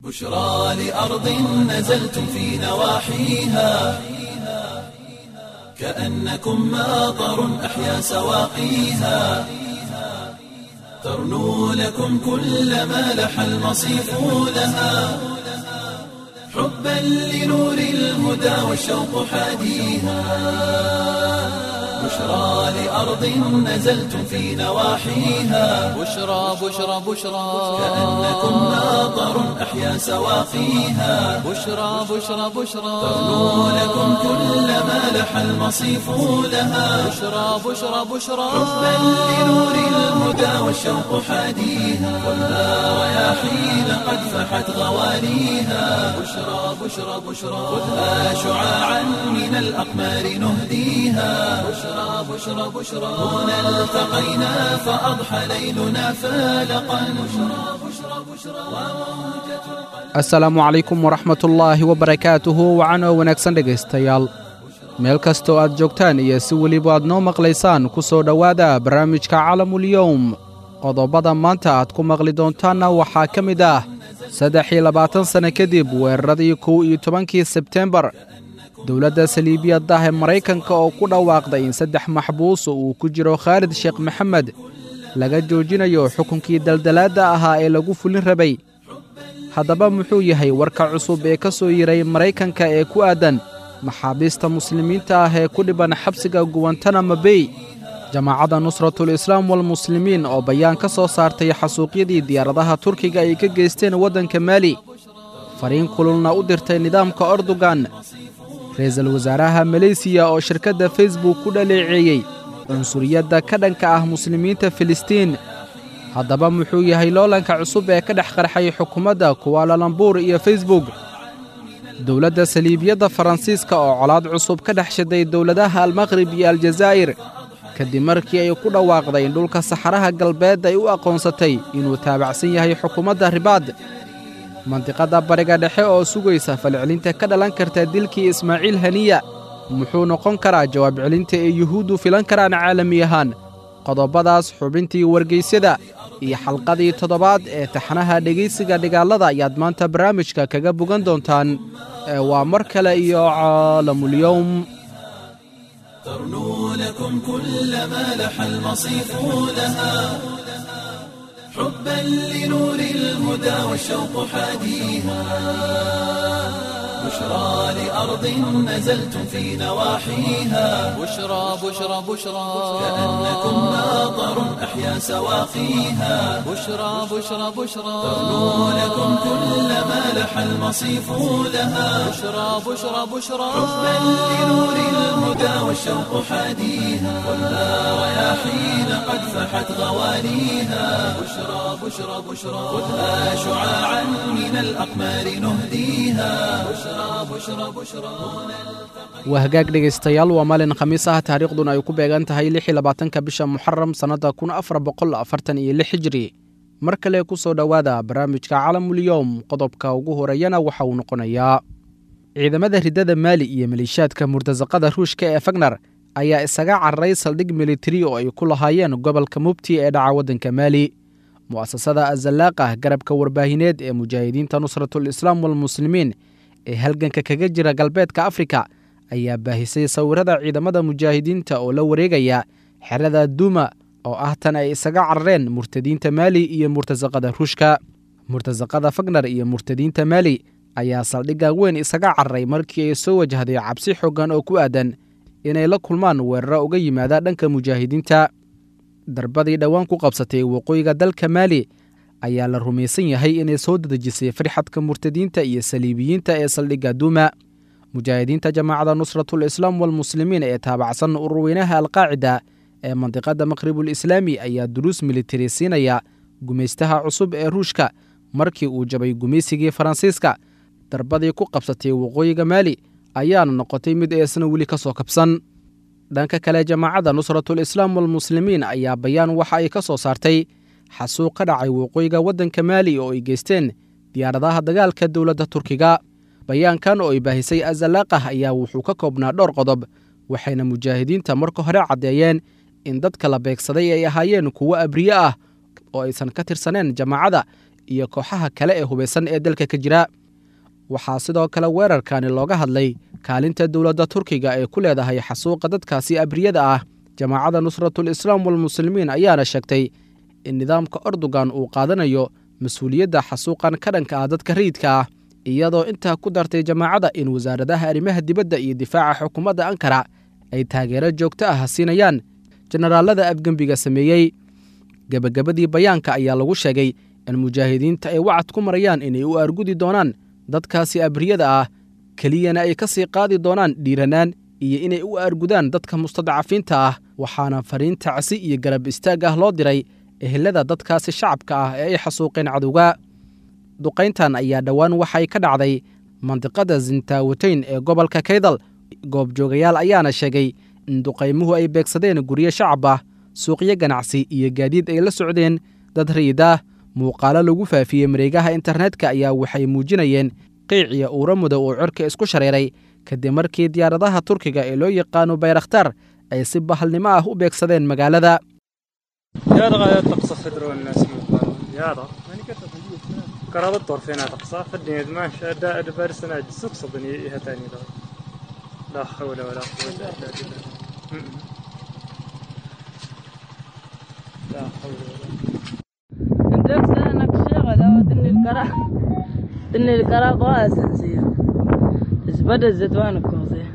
بشرى لأرض نزلتم في نواحيها كأنكم ماطر أحيا سواقيها ترنو لكم كل ما لح المصيف لها حبا لنور الهدى والشوق حاديها بشرى لأرض نزلتم في نواحيها بشرى بشرى بشرى كأنكم ماطر أحيا سواقيها بشرى بشرى بشرى ترنو لكم كل ما لح المصيف لها بشرى بشرى بشرى حبا لنور الهدى والشوق حاديها والنار رياحين قد فحت غواليها بشرى بشرى بشرى خذها شعاعا من الأقمار نهديها بشرى بشرى بشرى هنا التقينا فأضحى ليلنا فالقا بشرى بشرى بشرى وموجة asalaamu calaykum waraxmatullaahi wabarakaatuhu wacanoo wanaagsan dhegaystayaal meel kastoo aad joogtaan iyo si weliba aad noo maqlaysaan ku soo dhowaada barnaamijka calamulyowm qodobada maanta aad ku maqli doontaanna waxaa ka mid ah saddex iyo labaatan sanno kadib weeraradii kow iyo tobankii sebtembar dowladda saliibiyaddah ee maraykanka oo ku dhawaaqday in saddex maxbuus oo uu ku jiro khaalid sheekh maxamed laga joojinayo xukunkii daldalaadda ahaa ee lagu fulin rabay haddaba muxuu yahay warka cusub ee ka soo yiray maraykanka ee ku aadan maxaabiista muslimiinta ah ee ku dhiban xabsiga guwantanamo bey jamaacadda nusratul islaam walmuslimiin oo bayaan ka soo saartay xasuuqyadii diyaaradaha turkiga ay ka geysteen waddanka maali fariin kululna u dirtay nidaamka ordogan ra-iisul wasaaraha maleysiya oo shirkadda facebook ku dhaleeceeyey cunsuriyadda ka dhanka ah muslimiinta filistiin haddaba muxuu yahay loolanka cusub ee ka dhex qarxay xukuumadda kuwaalalambuur iyo facebook dowladda saliibiyadda faransiiska oo colaad cusub ka dhex shiday dowladaha almaqrib iyo aljazaa'ir kadib markii ay ku dhawaaqday in dhulka saxaraha galbeed ay u aqoonsatay inuu taabacsan yahay xukuumadda ribaad mandiqadda bariga dhexe oo sugaysa falcelinta ka dhalan karta dilkii ismaaciil haniya muxuu noqon karaa jawaab celinta ee yuhuuddu filan karaan caalami ahaan qodobadaas xubintii wargeysyada iyo xalqadii toddobaad ee taxnaha dhegaysiga dhigaalada ayaad maanta barnaamijka kaga bogan doontaan ee waa mar kale iyo caalamulyowm ترنو لكم كل ما لح المصيف لها حبا لنور الهدى والشوق حاديها بشرى لأرض نزلتم في نواحيها بشرى بشرى بشرى كأنكم ماطر أحيا سواقيها بشرى بشرى بشرى ترنو لكم كل ما لح المصيف لها بشرى بشرى بشرى حبا لنور الهدى والشوق حاديها والنار رياحين قد فحت غواليها بشرى بشرى بشرى خذها شعاعا من الأقمار نهديها بشرى بشرى بشرى waa hagaag dhegaystayaal waa maalin khamiis ah taariikhduna ay ku beegan tahay lix iyo labaatanka bisha muxaram sannadda kun afar boqol afartan iyo lix hijri mar kale ku soo dhowaada barnaamijka calamulyowm qodobka ugu horeeyana waxa uu noqonayaa ciidamada riddada maali iyo maliishaadka murtasaqada ruushka ee fagnar ayaa isaga cararay saldhig militari oo ay ku lahaayeen gobolka mubti ee dhaca waddanka maali mu'asasada azalaaqah garabka warbaahineed ee mujaahidiinta nusratul islaam walmuslimiin ee halganka kaga jira galbeedka afrika ayaa baahisay sawirada ciidamada mujaahidiinta oo la wareegaya xerada duuma oo ah tan ay isaga carareen murtadiinta maali iyo murtasaqada ruushka murtasaqada fagnar iyo murtadiinta maali ayaa saldhigga weyn isaga cararay markii ay soo wajahday cabsi xoogan oo ku aadan inay la kulmaan weeraro uga yimaada dhanka mujaahidiinta darbadii dhowaan ku qabsatay waqooyiga dalka maali ayaa la rumaysan yahay inay soo dadejisay farxadka murtadiinta iyo saliibiyiinta ee saldhigga duuma mujaahidiinta jamaacadda nusratul islaam walmuslimiin ee taabacsan ururweynaha alqaacida ee mandiqadda maqribul islaami ayaa duruus militari siinaya gumaystaha cusub ee ruushka markii uu jabay gumaysigii faransiiska darbadii ku qabsatay waqooyiga maali ayaana noqotay mid eesna weli ka soo kabsan dhanka kale jamaacadda nusratul islaam walmuslimiin ayaa bayaan waxa ay ka soo saartay xasuuq ka dhacay waqooyiga waddanka maali oo ay geysteen diyaaradaha dagaalka dowladda turkiga bayaankan oo ay baahisay azalaaqah ayaa wuxuu ka koobnaa dhowr qodob waxayna mujaahidiinta marka hore caddeeyeen in dadka la beegsaday ay ahaayeen kuwo abriye ah oo aysan ka tirsaneen jamaacada iyo kooxaha kale ee hubaysan ee dalka ka jira waxaa sidoo kale weerarkani looga hadlay kaalinta dowladda turkiga ee ku leedahay xasuuqa dadkaasi abriyada ah jamaacadda nusratul islaam walmuslimiin ayaana sheegtay in nidaamka ordogan uu qaadanayo mas-uuliyadda xasuuqan ka dhanka ah dadka rayidka ah iyadoo intaa ku dartay jamaacadda in wasaaradaha arrimaha dibadda iyo difaaca xukuumadda ankara ay taageero joogto ah siinayaan jenaraalada afgembiga sameeyey gebagabadii bayaanka ayaa lagu sheegay in mujaahidiinta ay wacad ku marayaan inay u argudi doonaan dadkaasi abriyada ah keliyana ay ka sii qaadi doonaan dhiiranaan iyo inay u argudaan dadka mustadcafiinta ah waxaana fariin tacsi iyo garab istaag ah loo diray ehelada dadkaasi shacabka ah ee ay xasuuqeen cadowga duqayntan ayaa dhowaan waxay ka dhacday mandiqada zintaawateyn ee gobolka kaydal goobjoogayaal ayaana sheegay in duqaymuhu ay beegsadeen guryo shacab ah suuqyo ganacsi iyo gaadiid ay la socdeen dad rayid ah muuqaalo lagu faafiyey mareegaha internetka ayaa waxay muujinayeen qiiciya uura mudow oo cirka isku shareeray kadib markii diyaaradaha turkiga ee loo yaqaano bayrakhtar ay si bahalnimo ah u beegsadeen magaalada يا رغا تقصى خضر والناس مقارنة يا رغا قرابة طرفين تقصى فدني ما شاء دا ادبار سنة سوق صدني إيها تاني دا لا حول ولا قوة إلا بالله م- م. لا حول ولا عندك سنك شغلة ودني القرا دني القرا قاسن سير زبد الزيتوان كوزي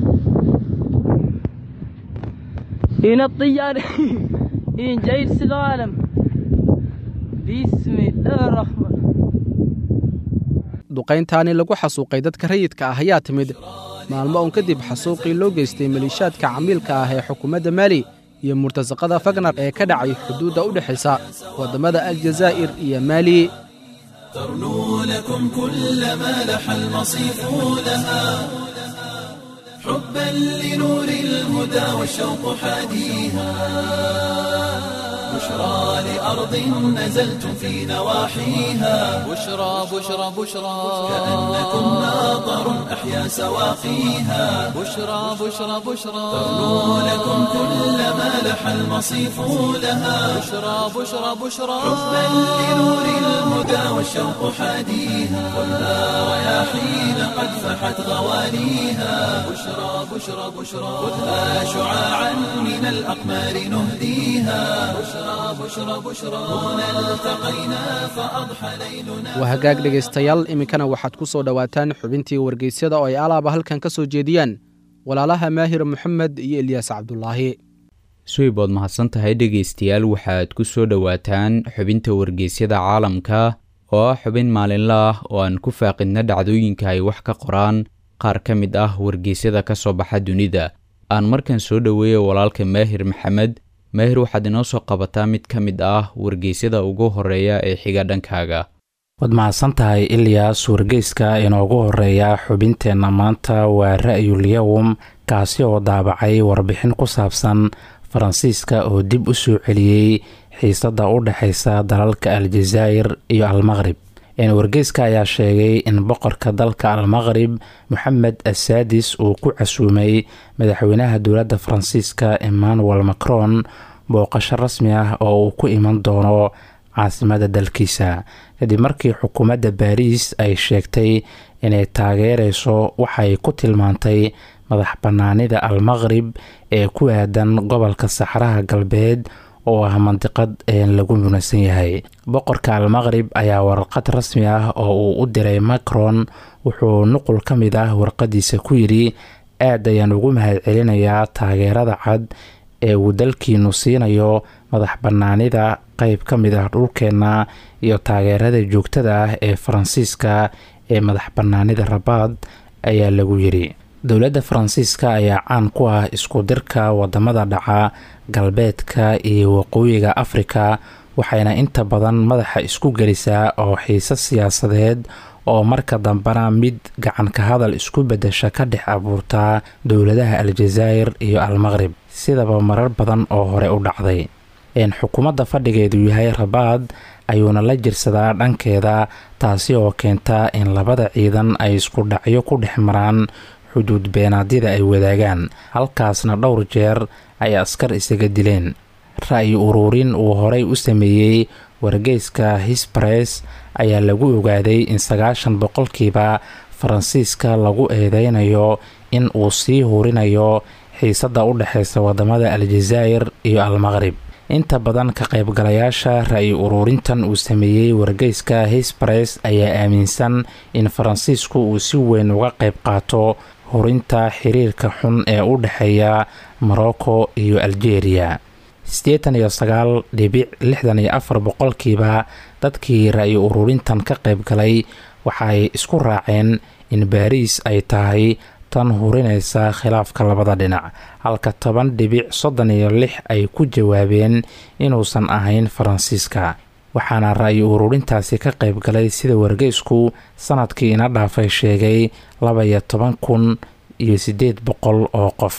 هنا الطيارة هنا جاي السلالم بسم الله الرحمن duqayntaani lagu xasuuqay dadka rayidka ah ayaa timid maalmo uun kadib xasuuqii loo geystay maliishaadka camiilka ah ee xukuumadda maali iyo murtasaqada fagnar ee ka dhacay xuduudda u dhexaysa waddamada aljazaa'ir iyo maali ترنو لكم كل ما لح المصيف لها حبا لنور الهدى والشوق حاديها بشرى لأرض نزلتم في نواحيها بشرى بشرى بشرى كأنكم ناظر أحيا سواقيها بشرى بشرى بشرى ترنو لكم كل ما لح المصيف لها بشرى بشرى بشرى حبا لنور الهدى والشوق حاديها خذها رياحين قد فحت غوانيها بشرى بشرى بشرى خذها شعاعا من الأقمار نهديها بشرى بشرى بشرى هنا التقينا فأضحى ليلنا waa hagaag dhegaystayaal iminkana waxaad ku soo dhowaataan xubintii wargeysyada oo ay alaaba halkan ka soo jeediyaan walaalaha maahir moxamed iyo ilyaas cabdulaahi suweybood mahadsan tahay dhegaystayaal waxaad ku soo dhowaataan xubinta wargeysyada caalamka oo ah xubin maalinle ah oo aan ku faaqidna dhacdooyinka ay wax ka qoraan qaar ka mid ah wargeysyada ka soo baxa dunida aan markan soo dhoweeya walaalka maahir maxamed maahir waxaad inoo soo qabataa mid ka mid ah wargeysyada ugu horeeya ee xiga dhankaaga waad mahadsan tahay ilyaas wargeyska inoogu horeeya xubinteenna maanta waa ra'yul yowm kaasi oo daabacay warbixin ku saabsan faransiiska oo dib u soo celiyey xiisadda u dhexaysa dalalka aljazaa'ir iyo almaqrib wargeyska ayaa sheegay in boqorka dalka almaqrib moxamed asaadis uu ku casuumay madaxweynaha dowladda faransiiska emmanuel macron booqasho rasmi ah oo uu ku iman doono caasimada dalkiisa kadib markii xukuumadda baariis ay sheegtay inay taageereyso waxay ku tilmaantay madax bannaanida almaqrib ee ku aadan gobolka saxraha galbeed oo ah mandiqad lagu munasan yahay boqorka almaqrib ayaa warqad rasmi ah oo uu u diray macron wuxuu nuqul ka mid ah warqadiisa ku yidhi aad ayaan ugu mahadcelinayaa taageerada cad ee uu dalkiinu siinayo madax bannaanida qeyb ka mid ah dhulkeenna iyo taageerada joogtada ah ee faransiiska ee madax bannaanida rabaad ayaa lagu yidhi dowladda faransiiska ayaa caan ku ah isku dirka wadamada dhaca galbeedka iyo waqooyiga afrika waxayna inta badan madaxa isku gelisaa oo xiise siyaasadeed oo marka dambena mid gacanka hadal isku bedesha ka dhex abuurtaa dowladaha aljazaa'ir iyo almaqrib sidaba marar badan oo hore u dhacday xukuumadda fadhigeedu yahay rabaad ayuuna la jirsadaa dhankeeda taasi oo keenta in labada ciidan ay isku dhacyo ku dhex maraan xuduud beenaadyada ay wadaagaan halkaasna dhowr jeer ay askar isaga dileen ra'yi uruurin uu horey u sameeyey wargeyska hisbares ayaa lagu ogaaday in sagaashan boqolkiiba faransiiska lagu eedeynayo in uu sii hurinayo xiisadda u dhexeysa wadamada aljazaa'ir iyo almaqrib inta badan ka qaybgalayaasha ra-i ururintan uu sameeyey wargeyska hisbares ayaa aaminsan in faransiisku uu si weyn uga qayb qaato hurinta xiriirka xun ee u dhexeeya morocco iyo algeria siddeetan iyo sagaal dhibic lixdan iyo afar boqolkiiba dadkii ra-i ururintan ka qayb galay waxaay isku raaceen in baariis ay tahay tan hurinaysa khilaafka labada dhinac halka toban dhibic soddon iyo lix ay ku jawaabeen inuusan ahayn faransiiska waxaana ra-i ururintaasi ka qayb galay sida wargeysku sanadkii ina dhaafay sheegay laba iyo toban kun iyo siddeed boqol oo qof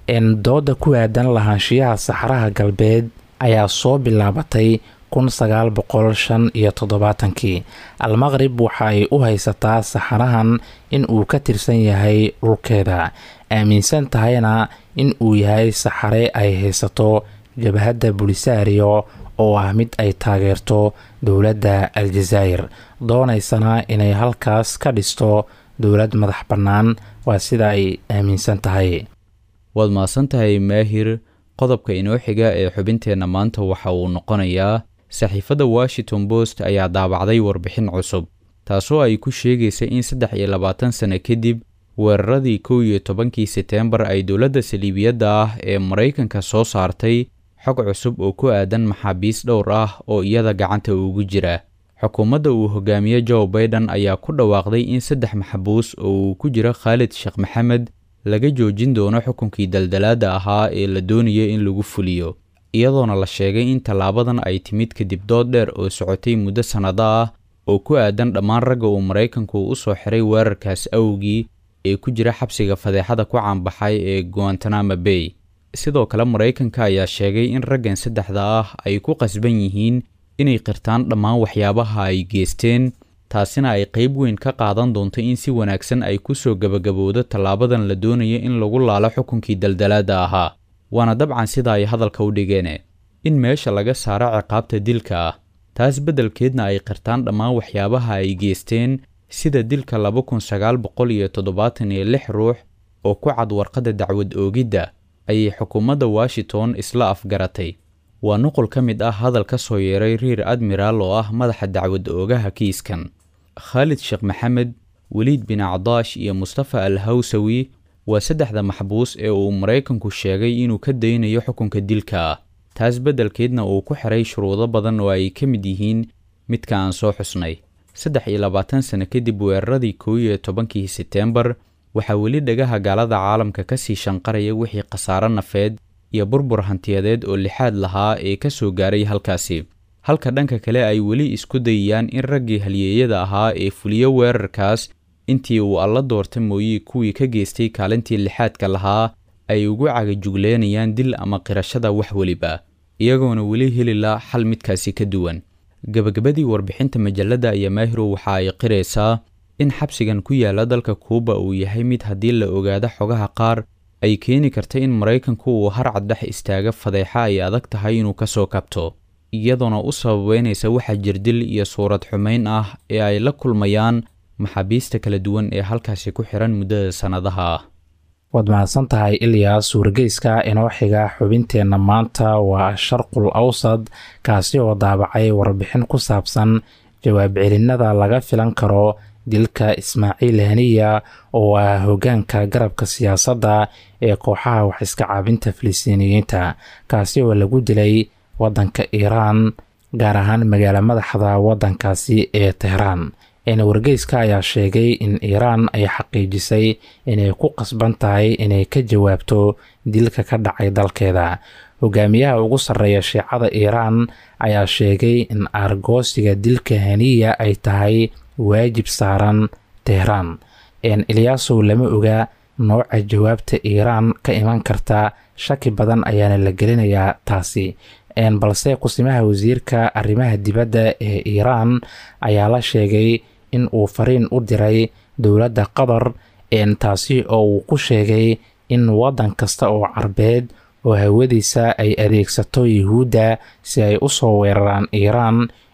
dooda ku aadan lahaanshiyaha saxaraha galbeed ayaa soo bilaabatay kun sagaal boqol shan iyo toddobaatankii almaqrib waxa ay u haysataa saxarahan in uu ka tirsan yahay dhulkeeda aaminsan tahayna in uu yahay saxare ay haysato jabhadda bulisario oo ah mid ay taageerto dowladda aljazaa'ir doonaysana inay halkaas ka dhisto dowlad madax bannaan waa sida ay aaminsan tahay waad mahadsan tahay maahir qodobka inoo xiga ee xubinteenna maanta waxa uu noqonayaa saxiifadda washington post ayaa daabacday warbixin cusub taasoo ay ku sheegaysa in saddex iyo labaatan sano kadib weeraradii kow iyo tobankii seteembar ay dowladda saliibiyadda ah ee maraykanka soo saartay xog cusub oo ku aadan maxaabiis dhowr ah oo iyada gacanta ugu jira xukuumadda uu hogaamiye joe baiden ayaa ku dhawaaqday in saddex maxbuus oo uu ku jiro khaalid sheekh maxamed laga joojin doono xukunkii daldalaadda ahaa ee la doonayay in lagu fuliyo iyadoona la sheegay in tallaabadan ay timid kadib dood dheer oo socotay muddo sannado ah oo ku aadan dhammaan ragga uu maraykanku u soo xiray weerarkaas awgii ee ku jira xabsiga fadeexada ku caanbaxay ee guantanamo bay sidoo kale maraykanka ayaa sheegay in raggan saddexda ah ay ku qasban yihiin inay qirtaan dhammaan waxyaabaha ay geesteen taasina ay qayb weyn ka qaadan doonto in si wanaagsan ay ku soo gebagabowdo tallaabadan la doonaya in lagu laalo xukunkii daldalaadda ahaa waana dabcan sida ay hadalka u dhigeen in meesha laga saaro ciqaabta dilka ah taas beddelkeedna ay qirtaan dhammaan waxyaabaha ay geesteen sida dilka laba kun sagaal boqol iyo toddobaatan iyo lix ruux oo ku cad warqadda dacwad oogidda ayay xukuumadda washington isla afgaratay waa nuqul ka mid ah hadal ka soo yeeray riir admiraal oo ah madaxa dacwad oogaha kiiskan khaalid sheekh maxamed weliid bin cadaash iyo mustafa al hawsawi waa saddexda maxbuus ee uu maraykanku sheegay inuu ka daynayo xukunka dilka ah taas beddelkeedna uu ku xiray shuruudo badan oo ay ka mid yihiin midka aan soo xusnay saddex iyo labaatan sano kadib weeraradii kow iyo tobankii seteembar waxaa weli dhagaha gaalada caalamka ka sii shanqaraya wixii khasaaro nafeed iyo burbur hantiyadeed oo lixaad lahaa ee ka soo gaaray halkaasi halka dhanka kale ay weli isku dayayaan in raggii halyeeyada ahaa ee fuliyo weerarkaas intii uu alla doorta mooye kuwii ka geystay kaalintii lixaadka lahaa ay ugu cagajugleynayaan dil ama qirashada wax weliba iyagoona weli heli la xal midkaasi ka duwan gebagabadii warbixinta majalladda iyo maahiro waxa ay qiraysaa in xabsigan ku yaala dalka kuuba uu yahay mid haddii la ogaado xogaha qaar ay keeni karta in maraykanku uu harcad dhex istaaga fadeexa ay adag tahay inuu ka soo kabto iyadoona u sababeynaysa waxa jirdil iyo suurad xumayn ah ee ay la kulmayaan maxaabiista kala duwan ee halkaasi ku xiran muddada sannadaha ah waad mahadsan tahay ilyaas wargeyska inoo xiga xubinteenna maanta waa sharqul awsad kaasi oo daabacay warbixin ku saabsan jawaab celinada laga filan karo dilka ismaaciil haniya oo ah hoggaanka garabka siyaasadda ee kooxaha wax iska caabinta filistiiniyiinta kaasi oo lagu dilay waddanka iiraan gaar ahaan magaalo madaxda waddankaasi ee tehraan wargeyska ayaa sheegay in iiraan ay xaqiijisay inay ku qasban tahay inay ka jawaabto dilka ka dhacay dalkeeda hogaamiyaha ugu sarreeya shiicada iiraan ayaa sheegay in aargoosiga dilka haniya ay tahay waajib saaran tehraan ilyaasow lama oga nooca jawaabta iiraan ka iman karta shaki badan ayaana la gelinayaa taasi balse kusimaha wasiirka arrimaha dibadda ee iiraan ayaa la sheegay in uu fariin u diray dowladda qatar taasi oo uu ku sheegay in waddan kasta oo carbeed oo hawadiisa ay adeegsato yuhuudda si ay u soo weeraraan iiraan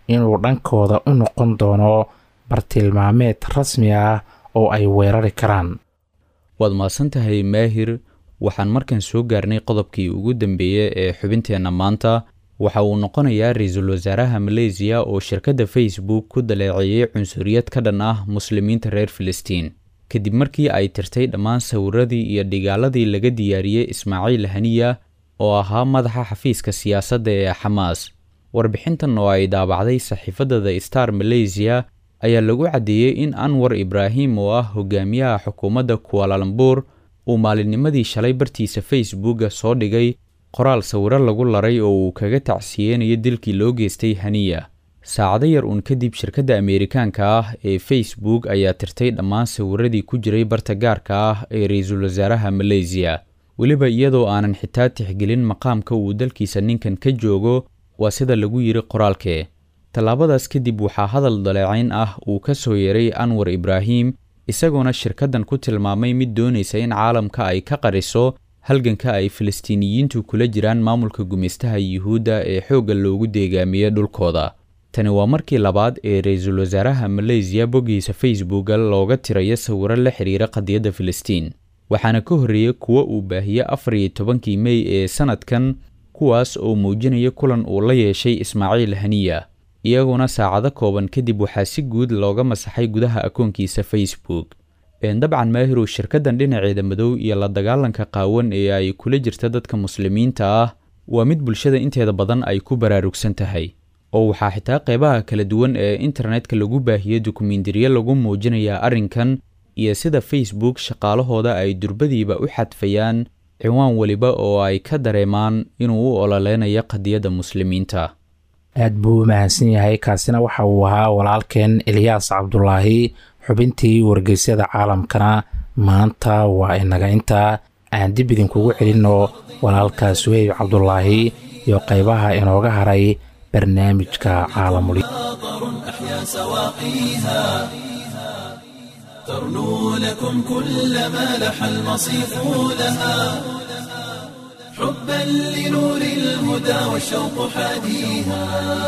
inuu dhankooda u noqon doono bartilmaameed rasmi ah oo ay weerari karaan waad mahadsan tahay maahir waxaan markan soo gaarnay qodobkii ugu dambeeyey ee xubinteenna maanta waxa uu noqonayaa ra-iisul wasaaraha maleysiya oo shirkadda facebook ku daleeceeyey cunsuriyad ka dhan ah muslimiinta reer filistiin kadib markii ay tirtay dhammaan sawiradii iyo dhigaaladii laga diyaariyey ismaaciil haniya oo ahaa madaxa xafiiska siyaasadda ee xamaas warbixintan oo ay daabacday saxiifadda the star maleysiya ayaa lagu caddeeyey in anwar ibraahim oo ah hogaamiyaha xukuumadda kualalambur uu maalinnimadii shalay bartiisa facebooka soo dhigay qoraal sawiro lagu laray oo uu kaga tacsiyeynayo dilkii loo geystay haniya saacado yar uun kadib shirkadda ameerikaanka ah ee facebook ayaa tirtay dhammaan sawiradii ku jiray barta gaarka ah ee ra-iisul wasaaraha maleysiya weliba iyadoo aanan xitaa tixgelin maqaamka uu dalkiisa ninkan ka joogo waa sida lagu yiri qoraalkee tallaabadaas kadib waxaa hadal daleecayn ah uu ka soo yeeray anwar ibraahim isagoona shirkaddan ku tilmaamay mid doonaysa in caalamka ay ka qariso halganka ay filistiiniyiintu kula jiraan maamulka gumaystaha yuhuudda ee xoogga loogu deegaamiyey dhulkooda tani waa markii labaad ee ra-iisul wasaaraha maleysiya boggiisa facebooka looga tirayo sawiro la xiriira qadiyadda filistiin waxaana ka horreeyey kuwo uu baahiyey afar iyo tobankii mey ee sannadkan kuwaas oo muujinaya kulan uu la yeeshay ismaaciil haniya iyaguna saacado kooban kadib waxaa si guud looga masaxay gudaha akoonkiisa facebook dabcan maahirow shirkaddan dhinaceeda madow iyo la dagaalanka qaawan ee ay kula jirta dadka muslimiinta ah waa mid bulshada inteeda badan ay ku baraarugsan tahay oo waxaa xitaa qeybaha kala duwan ee internetka lagu baahiyey dukumiintiryo lagu muujinayaa arrinkan iyo sida facebook shaqaalahooda ay durbadiiba u xadfayaan ciwaan weliba oo ay ka dareemaan inuu u ololeynayo qadiyadda muslimiinta aad buu u mahadsan yahay kaasina waxa uu ahaa walaalkeen eliyaas cabdulaahi xubintii wargeysyada caalamkana maanta waa inaga intaa aan dib idinkugu celinno walaalka suheyb cabdulaahi iyo qaybaha inooga haray barnaamijka caalamuli أحيا سواقيها ترنو لكم كل ما لح المصيف لها حبا لنور الهدى والشوق حاديها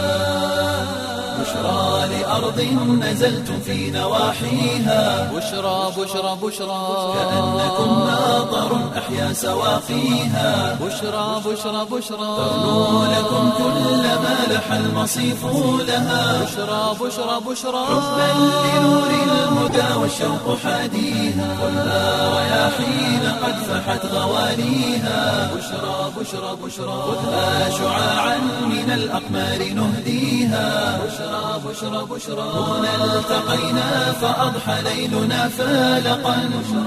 بشرى لأرض نزلتم في نواحيها بشرى بشرى بشرى كأنكم ناظر أحيا سواقيها بشرى بشرى بشرى ترنو لكم كل ما لح المصيف لها بشرى بشرى بشرى حبا لنور الهدى والشوق حاديها خذها رياحين قد فحت غواليها بشرى بشرى بشرى خذها شعاعا من الأقمار نهديها بشرى بشرى بشرى هنا التقينا فأضحى ليلنا فالقا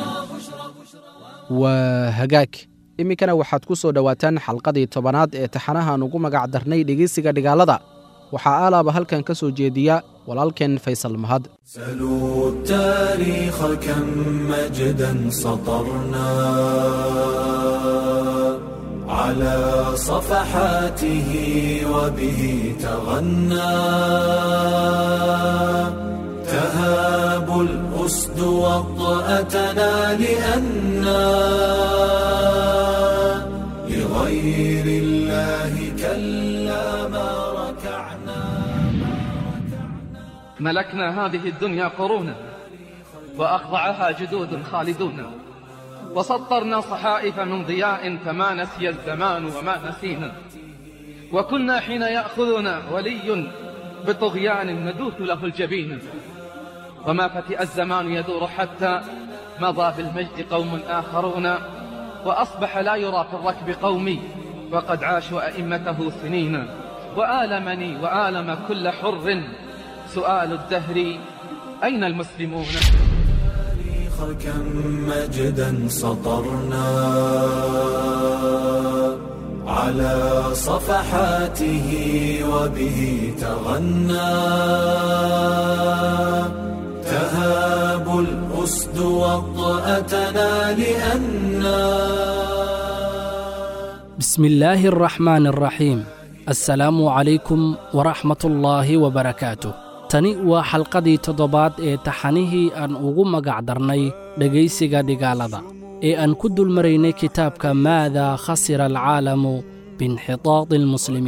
waa hagaag iminkana waxaad ku soo dhowaataan xalqadii tobanaad ee taxanahan ugu magac darnay dhegeysiga dhigaalada waxaa aalaaba halkan ka soo jeediya walaalkeen faysal mahad سلوا التاريخ كم مجدا سطرنا على صفحاته وبه تغنى تهاب الأسد وطأتنا لأنا لغير الله كلا ما ركعنا ملكنا هذه الدنيا قرونا وأخضعها جدود خالدون وسطرنا صحائف من ضياء فما نسي الزمان وما نسينا وكنا حين يأخذنا ولي بطغيان ندوث له الجبين وما فتئ الزمان يدور حتى مضى بالمجد قوم آخرون وأصبح لا يرى في الركب قومي وقد عاشوا أئمته سنين وآلمني وآلم كل حر سؤال الدهر أين المسلمون التاريخ كم مجدا سطرنا على صفحاته وبه تغنى تهاب الأسد وطأتنا لأنا بسم الله الرحمن الرحيم assalaamu calaykum waraxmatullaahi wabarakaatu tani waa xalqadii toddobaad ee taxanihii aan ugu magac darnay dhegaysiga dhigaalada ee aan ku dulmaraynay kitaabka maadaa khasira alcaalamu biinxitaadi almuslimiin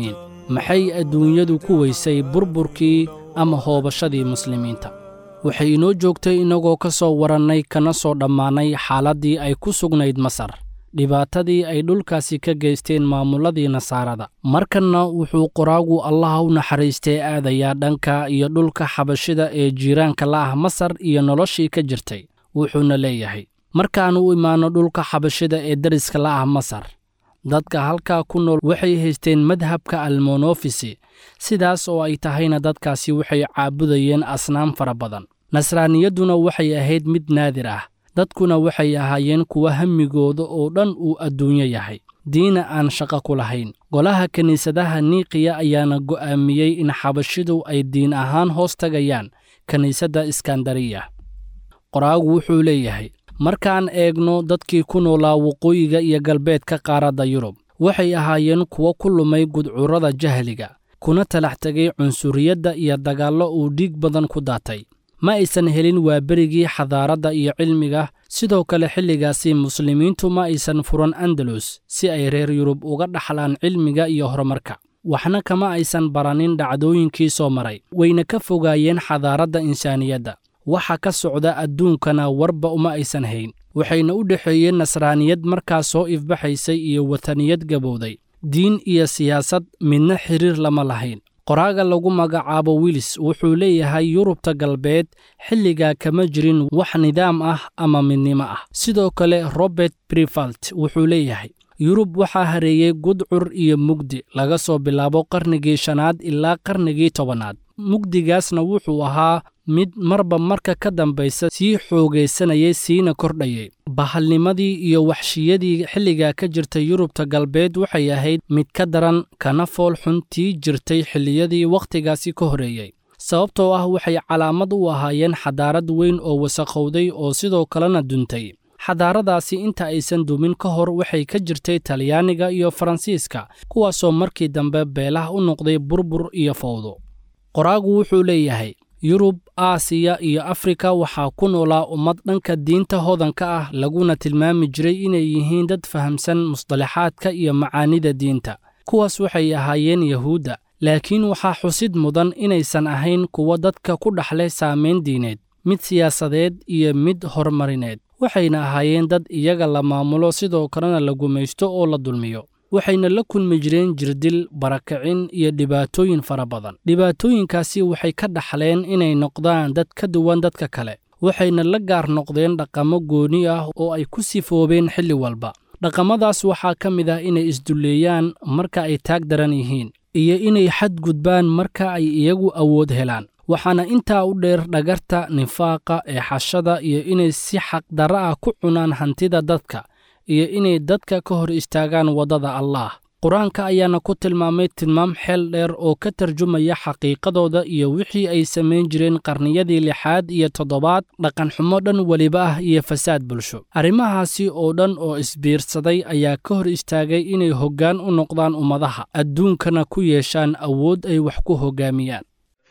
maxay adduunyadu ku weysay burburkii ama hoobashadii muslimiinta waxay inoo joogtay innagoo ka soo warannay kana soo dhammaanay xaaladdii ay ku sugnayd masar dhibaatadii ay dhulkaasi ka geysteen maamulladii nasaarada markanna wuxuu qoraagu allaha u naxariistee aadayaa dhanka iyo dhulka xabashida ee jiiraanka la ah masar iyo noloshii ka jirtay wuxuuna leeyahay markaannu u imaanno dhulka xabashida ee deriska la ah masar dadka halkaa ku nool waxay haysteen madhabka almonofisi sidaas oo ay tahayna dadkaasi waxay caabudayeen asnaam fara badan nasraaniyadduna waxay ahayd mid naadir ah dadkuna waxay ahaayeen kuwa hammigooda oo dhan uu adduunyo yahay diina aan shaqo ku lahayn golaha kiniisadaha niiqiya ayaana go'aamiyey in xabashidu ay diin ahaan hoos tagayaan kiniisadda iskandariya qoraagu wuxuu leeyahay markaan eegno dadkii ku noolaa waqooyiga iyo galbeedka qaaradda yurub waxay ahaayeen kuwo ku lumay gudcurrada jahliga kuna talax tegay cunsuriyadda iyo dagaallo uu dhiig badan ku daatay ma aysan helin waaberigii xadaaradda iyo cilmiga sidoo kale xilligaasi muslimiintu ma aysan furan andalus si ay reer yurub uga dhaxlaan cilmiga iyo horumarka waxna kama aysan baranin dhacdooyinkii soo maray wayna ka fogaayeen xadaaradda insaaniyadda waxa ka socda adduunkana warba uma aysan hayn waxayna u dhexeeyeen nasraaniyad markaa soo ifbaxaysay iyo wataniyad gabowday diin iyo siyaasad midna xiriir lama lahayn qoraaga lagu magacaabo wilis wuxuu leeyahay yurubta galbeed xilligaa kama jirin wax nidaam ah ama midnimo ah sidoo kale robert brivalt wuxuu leeyahay yurub waxaa hareeyey gudcur iyo mugdi laga soo bilaabo qarnigii shanaad ilaa qarnigii tobanaad mugdigaasna wuxuu ahaa mid marba marka ka dambaysa sii xoogaysanayay siina kordhayay bahalnimadii iyo waxshiyadii xilligaa ka jirtay yurubta galbeed waxay ahayd mid ka daran kana fool xuntii jirtay xilliyadii wakhtigaasi ka horeeyey sababtoo ah waxay calaamad u ahaayeen xadaarad weyn oo wasakhowday oo sidoo kalena duntay xadaaradaasi inta aysan dumin ka hor waxay ka jirtay talyaaniga iyo faransiiska kuwaasoo markii dambe beelaha u noqday burbur iyo fowdo qoraagu wuxuu leeyahay yurub aasiya iyo afrika waxaa ku noolaa ummad dhanka diinta hodanka ah laguna tilmaami jiray inay yihiin dad fahamsan musdalaxaadka iyo macaanida diinta kuwaas waxay ahaayeen yahuudda laakiin waxaa xusid mudan inaysan ahayn kuwa dadka ku dhaxlay saamayn diineed mid siyaasadeed iyo mid horumarineed waxayna ahaayeen dad iyaga la maamulo sidoo kalena la gumaysto oo la dulmiyo waxayna la kulmi jireen jirdil barakicin iyo dhibaatooyin fara badan dhibaatooyinkaasi waxay ka dhaxleen inay noqdaan dad ka duwan dadka kale waxayna la gaar noqdeen dhaqamo gooni ah oo ay ku sifoobeen xilli walba dhaqamadaas waxaa ka mid ah inay isdulleeyaan marka ay taag daran yihiin iyo inay xadgudbaan marka ay iyagu awood helaan waxaana intaa u dheer dhagarta nifaaqa eexashada iyo inay si xaqdarra ah ku cunaan hantida dadka iyo inay dadka ka hor istaagaan waddada allaah qur-aanka ayaana ku tilmaamay tilmaam xeel dheer oo ka tarjumaya xaqiiqadooda iyo wixii ay samayn jireen qarniyadii lixaad iyo toddobaad dhaqanxumo dhan weliba ah iyo fasaad bulsho arrimahaasi oo dhan oo isbiirsaday ayaa ka hor istaagay inay hoggaan u noqdaan ummadaha adduunkana ku yeeshaan awood ay wax ku hoggaamiyaan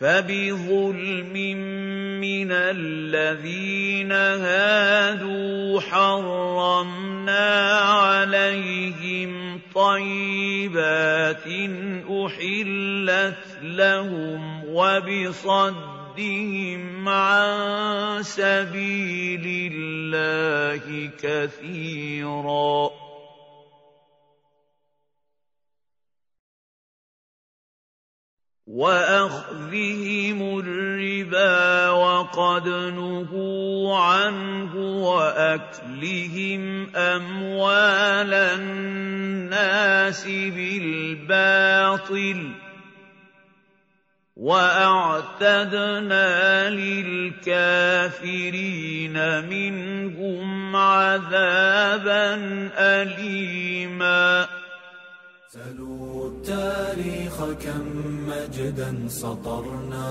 فبظلم من الذين هادوا حرمنا عليهم طيبات احلت لهم وبصدهم عن سبيل الله كثيرا واخذهم الربا وقد نهوا عنه واكلهم اموال الناس بالباطل واعتدنا للكافرين منهم عذابا اليما سلوا التاريخ كم مجدا سطرنا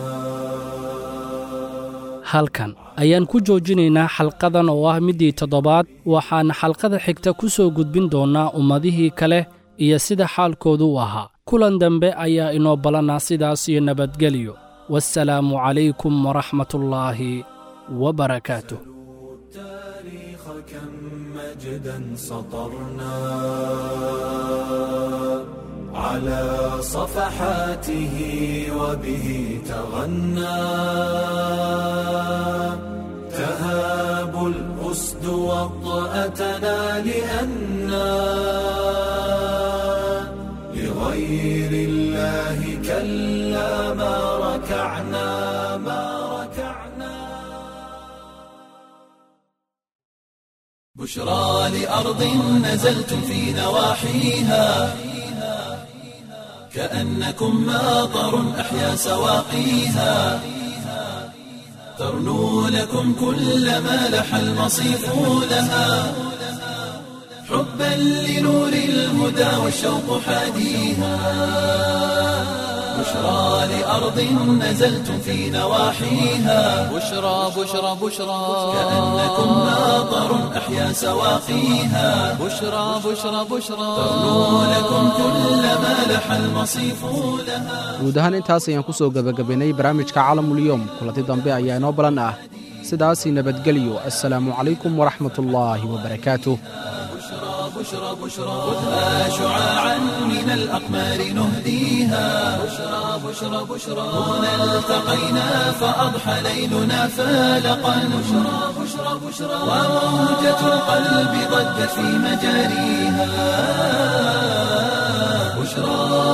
halkan ayaan ku joojinaynaa xalqadan oo ah middii toddobaad waxaana xalqada xigta ku soo gudbin doonnaa ummadihii kale iyo sida xaalkoodu u ahaa kulan dambe ayaa inoo ballanaa sidaas iyo nabadgelyo waassalaamu calaykum waraxmatullaahi wabarakaatuh كم مجدا سطرنا على صفحاته وبه تغنى تهاب الأسد وطأتنا لأنا لغير الله كلا ما ركعنا ما ركعنا بشرى لأرض نزلتم في نواحيها كأنكم ماطر أحيا سواقيها ترنو لكم كل ما لح المصيف لها حبا لنور الهدى والشوق حاديها بشرى لأرض نزلتم في نواحيها بشرى بشرى بشرى كأنكم ماطر أحيا سواقيها بشرى بشرى بشرى ترنو لكم كل ما لح المصيف لها guud ahaan intaas ayaan ku soo gebagabaynay barnaamijka calamulyoom kulanti dambe ayaa inoo balan ah sidaasii nabadgelyo assalaamu calaykum waraxmatullaahi wabarakaatuh بشرى بشرى خذها شعاعا من الأقمار نهديها بشرى بشرى بشرى هنا التقينا فأضحى ليلنا فالقا بشرى بشرى بشرى وموجة القلب ضجت في مجاريها بشرى